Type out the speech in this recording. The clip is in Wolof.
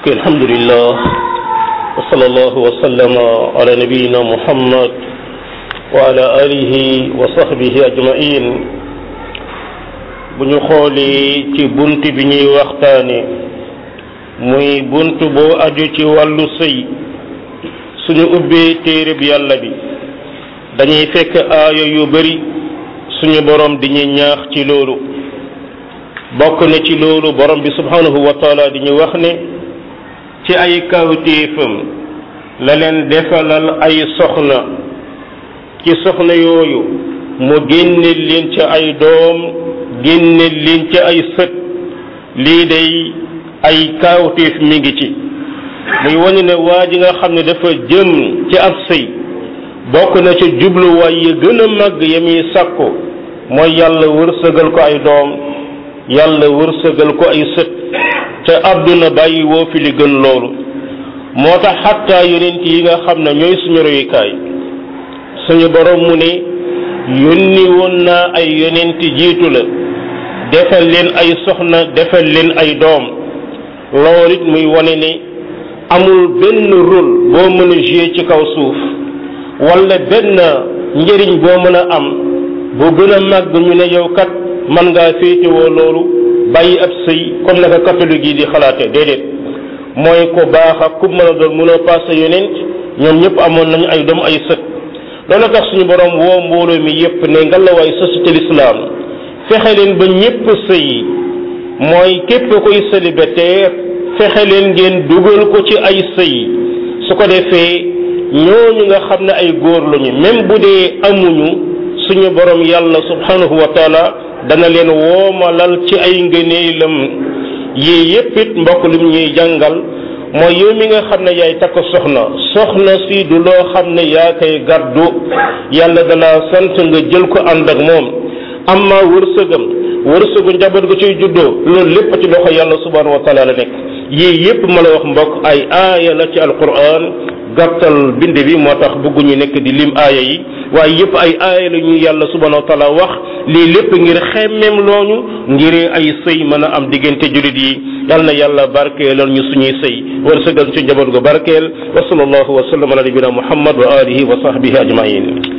الحمد لله وصلى الله وسلم على نبينا محمد وعلى آله وصحبه أجمعين bu ñu xoolee ci bunt bi ñuy waxtaane muy bunt boo aju ci wàllu sëy suñu ubbee téere bi yàlla bi dañuy fekk aaya yu bari suñu borom di ñu ñaax ci loolu bokk na ci loolu borom bi subhanahu wa taala di ñu wax ne ci ay kawtéefam la leen defalal ay soxna ci soxna yooyu mu génne leen ci ay doom génne leen ci ay sët lii day ay kawtéef mi ngi ci muy wane ne waa ji nga xam ne dafa jëm ci ab sëy bokk na ci jubluwaay yi gën a màgg ya muy sàkku mooy yàlla wërsëgal ko ay doom yàlla wërsëgal ko ay sët te àdduna bàyyi woo fi li gën loolu moo tax xattaa yonent yi nga xam ne ñooy suñu royukaay suñu borom mu ne yónni woon naa ay yonent jiitu la defal leen ay soxna defal leen ay doom loolu it muy wane ne amul benn rôle boo mën a jouer ci kaw suuf wala benn njëriñ boo mën a am bu gën a màgg ñu ne yow kat man ngaa féetewoo loolu bàyyi ab sëy comme naka catholique yi di xalaate déedéet mooy ko baax ak ku mën a doon mënoo passé yonent ñoom ñëpp amoon nañu ay doom ay sët loolu tax suñu borom woo mbooloo mi yépp ne ngalawaay société l'islam fexe leen ba ñëpp sëy mooy képp koy célibataire fexe leen ngeen dugal ko ci ay sëy su ko defee ñooñu nga xam ne ay góor lañu même bu dee amuñu suñu borom yàlla subhanahu wa taala dana leen woomalal ci ay ngëneelam yii yépp it mbokk lim ñuy jàngal mooy yow mi nga xam ne yaay takk soxna soxna si du loo xam ne yaa koy gàddu yàlla dana sant nga jël ko ànd ak moom amma wërsëgam wërsëgu njaboot ga ciy juddoo loolu lépp ci loxo yàlla subhanahu wa taala la nekk yii yépp ma la wax mbokk ay aaya la ci alquran gàttal bind bi moo tax bëgguñu nekk di lim aaya yi waaye yépp ay aaya la ñu yàlla subhanahu wa taala wax lii lépp ngir xemmeem looñu ngir ay sëy mën a am diggante jullit yi yal na yàlla barkeelal ñu suñuy sëy wërsëgal ci njaboot gu barkeel wa sallallahu wa sallam ala nabina muhammad wa alihi wa sahbihi ajmain